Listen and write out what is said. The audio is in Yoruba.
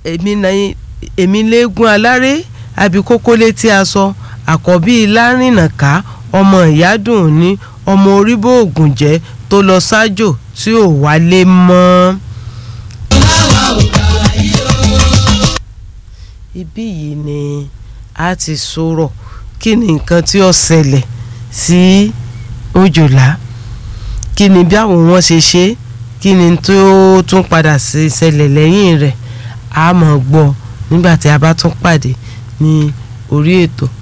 èmi náà èmi léegun aláré abikókó létí aṣọ àkọ́bí lárìnàká ọmọ ìyádùn ní ọmọ oríbó ògùn jẹ́ tó lọ sájò tí ò wálé mọ́. ibí yìí ni a ti sọ̀rọ̀ kí ni nǹkan tí ó ṣẹlẹ̀ sí òjòlá kí ni bí àwọn wọn ṣe ṣe kí ni tó tún padà ṣẹlẹ̀ lẹ́yìn rẹ̀ a máa gbọ́ nígbà tí a bá tún pàdé ní orí ètò